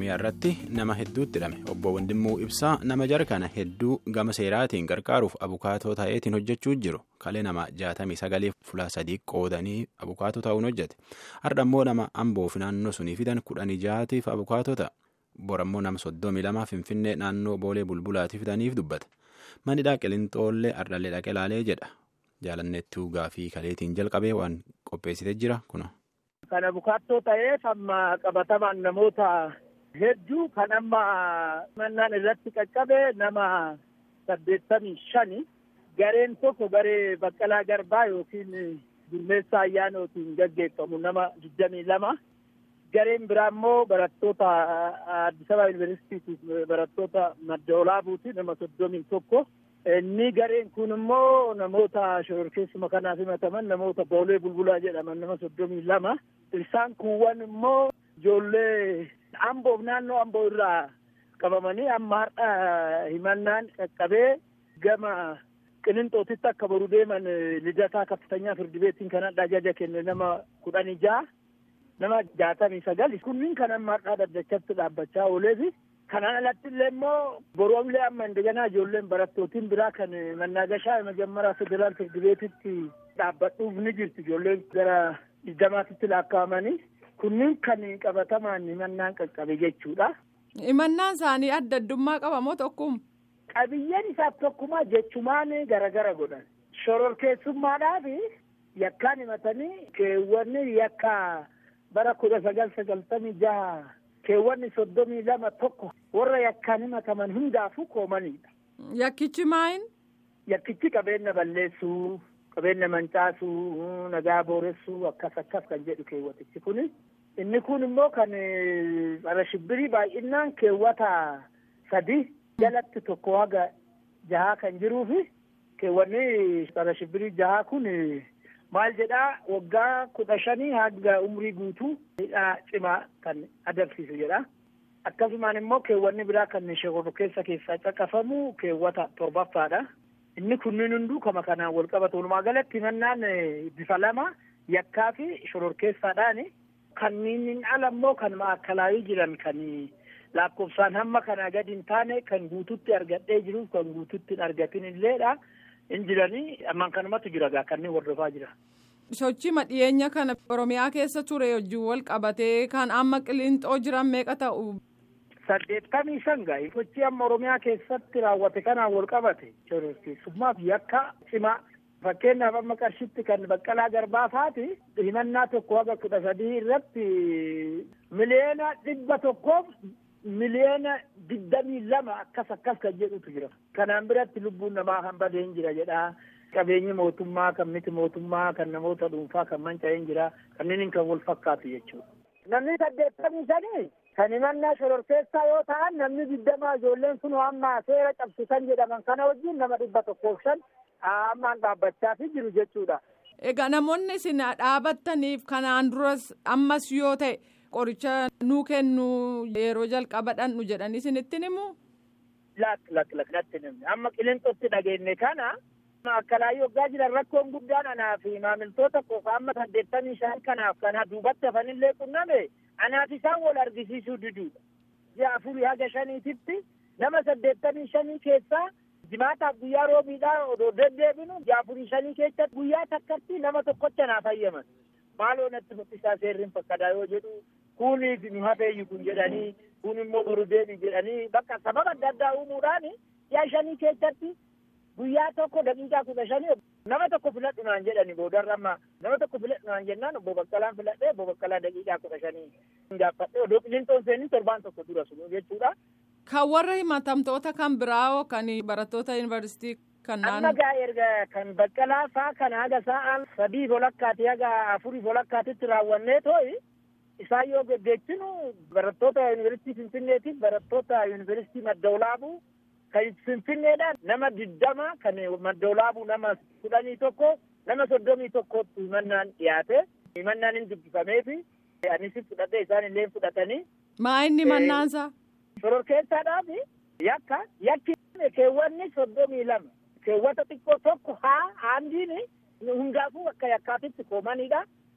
oromiyaa irratti nama hedduutti hidhame obbo Wandimmoo Ibsaa nama jara kana hedduu gama seeraatiin gargaaruuf abukaatoo ta'eetiin hojjechuu jiru kalee nama jaatamii sagalee fulaa sadii qoodanii abukaatoo ta'uun hojjete har'a immoo nama amboof naannoo sunii fidan kudhanii jaatiif abukaatoo ta'a borammoo nama soddomii lama finfinnee naannoo boolee bulbulaatiif fidaniif dubbata manidhaa qilintoolee ardallee dhaqee laalee jedha jaalanneettuu gaafii kaleetiin jalqabee waan qopheessitee jira kuna. Kan abukaattoo ta'eef amma qabatamaan namoota hedduu kan amma mannaan irratti qaqqabe nama saddeettamii shani gareen tokko garee baqqalaa garbaa yookiin gurmeessaa ayyaanootiin gaggeeffamu nama digdamii lama gareen biraa immoo barattoota Addis Ababa Yuunivarsiitiif barattoota madda olaabuuti nama soddomii tokko. Inni gareen kun immoo namoota shororkeessuma kanaaf himataman namoota boolee bulbulaa jedhaman nama soddomii lama. Isaan kuuwwan immoo ijoollee amboof naannoo amboo irraa qabamanii amma har'a himannaan qaqqabee gama qilinxootitti akka boru deeman lidataa kaffatanyaa firdi beetiin kan adda ajaja kenne nama kudhanii ja'a nama jaatamii sagal kunniin kan amma har'aa daddachatti dhaabbachaa ooleefi kanaan alatti illee immoo boroomlee amma indeganaa ijoolleen barattootiin biraa kan mannaagashaa majammaraa federaal firdi beetitti dhaabbadhuuf ni jirti ijoolleen gara digdamaatitti lakkaa'amanii kunniin kan qabatamaan himannaan qaqqabe jechuudha. Himannaan isaanii adda addummaa qaba moo tokkuma? Qabiyyeen isaaf tokkuma jechumaan garagara godhan. Shororkeessummaadhaaf yakkaan himatanii keewwanni yakka bara kudha sagal sagaltamii jaha keewwanni soddomii lama tokko warra yakkaan himataman hundaafuu koomanidha. Yakkichi maayin? Yakkichi qabeenya balleessuu, qabeenya mancaasuu, nagaa booressuu akkas akkas kan jedhu keewwatichi kuni. Inni kun immoo kan bara shibbirii baay'inaan keewwata sadi jalatti tokko haga jahaa kan jiruufi keewwanni bara shibbirii jahaa kun maal jedhaa waggaa kudha shanii haga umrii guutuu hidhaa cimaa kan adabsiisu jedha. Akkasumaan immoo keewwanni biraa kan shororkeessa keessaa caqafamu keewwata torbaffaadha. Inni kunniin hunduu kama kanaan wal qabatu. Walumaa galatti himannaan bifa lama yakkaa fi shororkeessaadhaani. Kanneen ala immoo kan maakalaayii jiran kan lakkoofsaan hamma kanaa gadi hin taane kan guututti argadhee jiruuf kan guututti hin argatin illeedha. Hin jiranii ammaan kanumatti jira gaa kanneen hordofaa jira. Sochii dhiyeenya kana Oromiyaa keessa ture wajjin wal qabatee kan amma qilinxoo jiran meeqa ta'u? Saddeettamii shan gaa'e sochii amma Oromiyaa keessatti raawwate kanaan wal qabate shororkeessummaaf yakka cimaa fakkeenyaaf amma qarshitti kan baqqalaa garbaa faati himannaa tokko haga kudha sadii irratti miliyoona dhibba tokkoof miliyoona digdamii lama akkas akkas kan jedhutu jira. Kanaan biratti lubbuun namaa kan badee hin jira jedha. Qabeenyi mootummaa kan miti mootummaa kan namoota dhuunfaa kan manca'ee hin jira. Kanneen kan wal fakkaatu jechuudha. Namni saddeettamii shanii kan himannaa shororkeessaa yoo ta'an namni digdamaa ijoolleen sun amma seera cabsisan jedhaman kana wajjin nama dhibba tokkoof shan ammaan dhaabbachaa fi jiru jechuudha. Egaa namoonni isin dhaabattaniif kanaan duras ammas yoo ta'e qoricha nuu kennu yeroo jalqabadhaan nu jedhanii isinitti himu. Lak lak lak natti himne amma qilinxootti dhageenye kana akkalaayyoo waggaa jiran rakkoon guddaan anaa fi maamiltoota qofa amma saddeettamii shan kanaaf kana duubatti hafanillee qunname anaaf isaan wal argisiisuu diduudha. Ji'a afurii haga shaniititti nama saddeettamii shanii keessaa jimaataaf guyyaa roobiidhaa odoo deddeebinu ji'a afurii shanii keessatti guyyaa takkatti nama tokkocha naaf hayyaman. Maaloo natti mul'isaa seerriin fakkadaa yoo jedhu kuuniif nu hafeeyyu kun jedhanii kun immoo boru deebi jedhanii bakka sababa adda addaa uumuudhaan ji'a shanii keessatti guyyaa tokko daqiiqaa kudha shanii nama tokko filadhu naan jedhani boodarra amma nama tokko filadhu naan jennaan obbo Baqqalaan filadhee obbo Baqqalaa daqiiqaa kudha shanii gaafadhee odoo qilinxoon seenin torbaan tokko dura sun jechuudha. Kan warra himatamtoota kan biraa kan barattoota yuunivarsiitii kan Amma gaa erga kan Baqqalaa faa kan haga sa'aan sadii bolakkaati haga afurii bolakkaatitti raawwannee too'i isaan yoo geggeessinu barattoota yuunivarsiitii Finfinneetiif barattoota yuunivarsiitii Madda Olaabuu kan Finfinneedhaan nama digdama kan Madda Olaabuu nama kudhanii tokko nama soddomii tokkotti himannaan dhiyaate himannaan hin dubbifameefi anis fudhadhee isaan illee fudhatanii. Maa inni mannaansa? Shororkeessaadhaaf yakka yakki keewwanni soddomii lama keewwata xiqqoo tokko haa haandiin hundaafuu akka yakkaatitti koomanidha.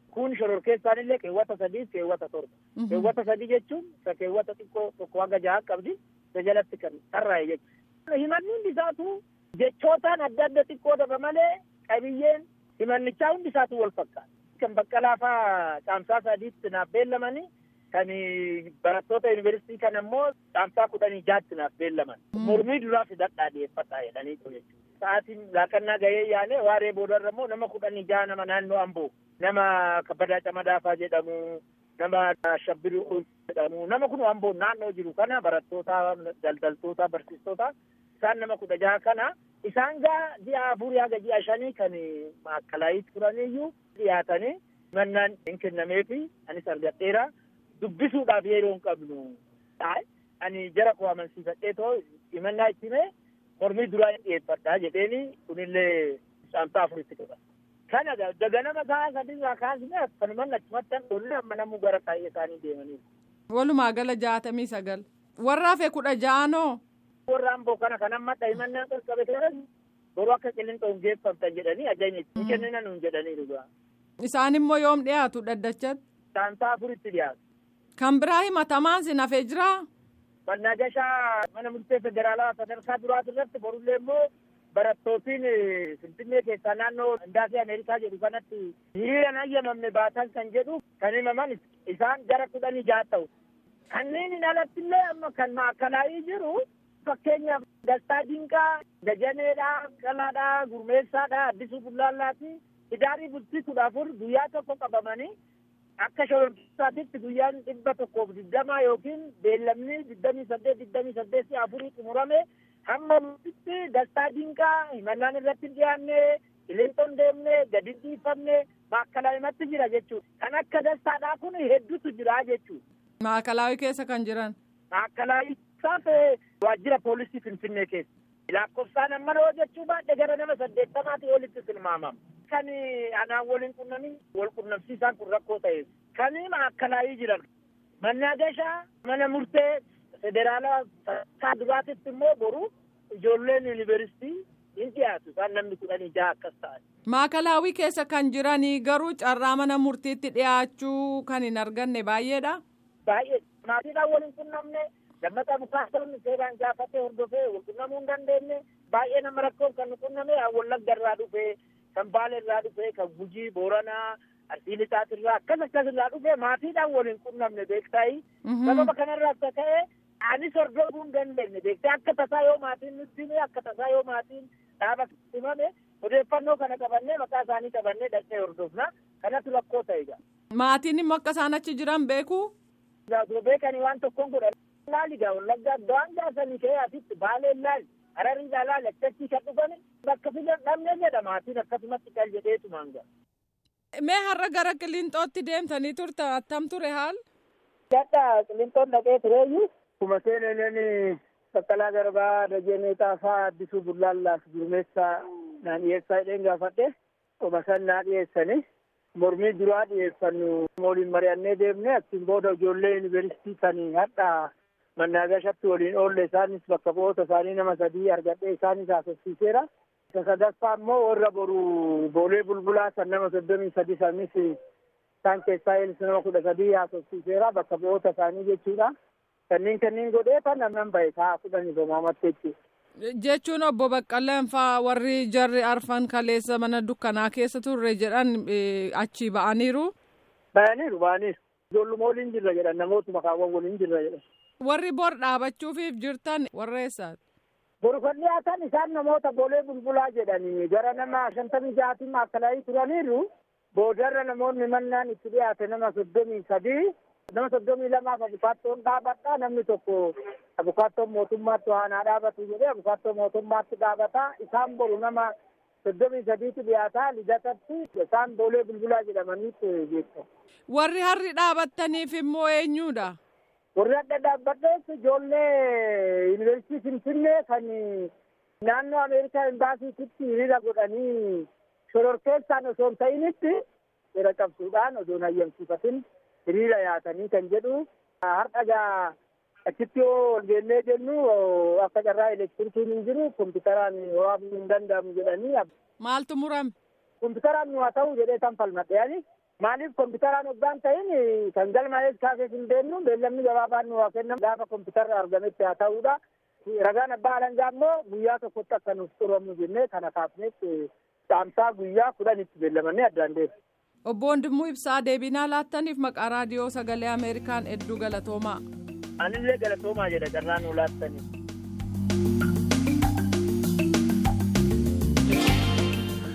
kun shororkeessaan illee keewwata sadii keewwata torba keewwata sadii jechuun isa keewwata xiqqoo tokko hanga jaha qabdi isa jalatti kan tarraa'e jechuudha himanni hundi isaatu jechootaan adda adda xiqqoo daba malee qabiyyeen himannichaa hundi isaatu wal fakkaata kan baqqalaa faa caamsaa sadiitti naaf beellamanii kan barattoota yuunivarsiitii kan ammoo caamsaa kudhanii jaatti naaf beellaman mormii duraa fidadhaa dhiyeeffadhaa jedhanii jechuudha. Sa'aatiin laaqannaa gahee yaale waaree boodarra immoo nama kudhanii jaha nama naannoo amboo nama kabbadaa camadaafaa jedhamu nama shabbiru jedhamu nama kun amboo naannoo jiru kana barattoota daldaltoota barsiistota isaan nama kudha jaha kana isaan gaa ji'a afurii haga ji'a shanii kan maakkalaayii turaniyyuu dhiyaatanii mannaan hin kennameefi anis argadheera dubbisuudhaaf yeroo hin qabnu ani jara koo amansiifadhee too himannaa itti himee mormii duraa hin dhiyeeffadhaa jedheeni kunillee caamsaa afuritti qaba. Kana daganama sa'a sadiirraa kaasnee akkanumaan achumatti hanqoollee amma namuu gara taa'ee isaanii deemaniiru. Walumaa gala jaatamii sagal. Warra hafe kudha ja'anoo. Warra amboo kana kan amma himannaan qaqqabe kana boruu akka qilinxoon geeffamtan jedhanii ajajni hin kennina nuun jedhanii dhugaa. Isaan immoo yoom dhiyaatu dhaddachatti? Caamsaa afuritti dhiyaatu. Kan biraa himatamaan sin hafee jiraa? Mannaagashaa mana murtee federaalaa sadarkaa duraati irratti borullee immoo barattootiin Finfinnee keessaa naannoo Indaasii Ameerikaa jedhu kanatti hiriira hayyamamne baatan kan jedhu kan himaman isaan gara kudhanii jaha ta'u. Kanneen alatti illee amma kan maakalaayii jiru fakkeenyaaf Dastaa Dinqaa, Gajaneedhaa, Qalaadhaa, Gurmeessaadhaa, Addisuu Bullaallaati. Idaarii bultii kudha afur guyyaa tokko qabamanii akka shororkeessaatitti guyyaan dhibba tokkoof digdamaa yookiin beellamni digdamii saddeet digdamii saddeetii afurii xumurame hamma murtitti dastaa dinqaa himannaan irratti dhiyaanne qilinxoon deemne gadi dhiifamne maakalaawimatti jira jechuudha. Kan akka dastaadhaa kun hedduutu jira jechuudha. Maakalaawii keessa kan jiran. Maakalaawii isaaf waajjira poolisii Finfinnee keessa. Lakkoofsaan amma yoo jechuu baadhe gara nama saddeettamaatii olitti tilmaamama. Kan anaan waliin qunnamii wal qunnamsiisaan kun rakkoo ta'e. Kan maakalaawii jiran. Mannaagashaa mana murtee federaalaa sadarkaa duraatitti immoo boru ijoolleen yuunivarsiitii hin dhiyaatu isaan namni kudhanii jaha akkas ta'an. Maakalaawii keessa kan jiranii garuu carraa mana murtiitti dhiyaachuu kan hin arganne baay'eedha. Baay'ee maatiidhaan waliin qunnamne lammataa mukaasonni seeraan gaafatee hordofee wal qunnamuu hin dandeenye baay'ee nama rakkoon kan nu qunname wallagga irraa dhufee kan baale irraa dhufee kan gujii booranaa arsii lixaatirraa akkas akkas irraa dhufee maatiidhaan waliin qunnamne beektaayi. Sababa kanarraa akka ta'e anis hordofuu hin dandeenye beektee akka tasaa yoo maatiin nutti hime akka tasaa yoo maatiin dhaaba himame odeeffannoo kana qabannee maqaa isaanii qabannee dhaqnee hordofna kanatu rakkoo ta'e gaa. Maatiin immoo akka isaan achi jiran beeku. Osoo beekanii waan tokkoon godhan laali gaa wallaggaa waan gaafanii ka'ee asitti baaleen laali hararii laali akkachii kan dhufani bakka filan dhabne jedha maatiin akkasumatti qal jedheetumaan gaa. Mee har'a gara Qilinxootti deemtanii turtan attam ture haal? Gadda Qilinxoon dhaqee tureeyyuu kuma seeneen Baqqalaa Garbaa Dajenee Xaafaa Addisuu Bullaallaaf Gurmeessaa naan dhiyeessaa jedheen gaafadhe kuma san naa dhiyeessanii mormii duraa dhiyeeffannu waliin mari'annee deemne achiin booda ijoollee yuunivarsiitii kan hadhaa mannaagashatti waliin oolle isaanis bakka bu'oota isaanii nama sadii argadhee isaanis haasofsiiseera. Isa sadaffaa immoo warra boru boolee bulbulaa san nama soddomii sadi sanis isaan keessaa eelis nama kudha sadii haasofsiiseera bakka bu'oota isaanii jechuudha. Kanneen kanneen godhee kan namnan bahe sa'a kudhanii somaamatti jechuudha. Jechuun obbo Baqqaleen faa warri jarri arfan kaleessa mana dukkanaa keessa turre jedhan achi ba'aniiru. Ba'aniiru ba'aniiru. Ijoolluma waliin jirra jedhan namootuma kaawwan waliin jirra jedhan. Warri bor dhaabachuufiif jirtan warra eessaati? Boru kan dhiyaatan isaan namoota boolee bulbulaa jedhanii gara nama shantamii ja'aatiin maakalaayii turaniiru boodarra namoonni mannaan itti dhiyaate nama soddomii sadii nama soddomii lamaaf abukaattoon dhaabadha namni tokko abukaattoon mootummaatti waanaa dhaabatu jedhee abukaattoo mootummaatti dhaabata isaan boru nama soddomii sadiitti dhiyaataa lidatatti isaan boolee bulbulaa jedhamaniitti beekamu. Warri harri dhaabattaniif immoo eenyuudha? Warri adda dhaabbadhees ijoollee yuunivarsiitii Finfinnee kan naannoo Ameerikaa imbaasiititti hiriira godhanii shororkeessaan osoo hin ta'initti seera cabsuudhaan osoo hin hayyamsiifatin hiriira yaatanii kan jedhu har'a gaa achitti yoo ol geennee jennu akka carraa elektirikiin hin jiru kompiitaraan waraabuu hin danda'amu jedhanii. Maaltu murame? Kompiitaraan nu haa ta'u jedhee tan falmadhe ani Maaliif kompiitaraan hoggaan ta'in kan galmaa'ees kaasees hin deemnu beellamni gabaabaan nu haa kennamu gaafa kompiitarri argametti haa ta'uudha. Ragaan abbaa alangaa immoo guyyaa tokkotti akka nuuf xuramu jennee kana kaafnetti caamsaa guyyaa kudhanitti beellamanii addaan deemu. Obbo Wandimuu Ibsaa deebinaa laattaniif maqaa raadiyoo sagalee Ameerikaan hedduu galatoomaa. Anillee galatoomaa jedha carraa nuu laattaniif.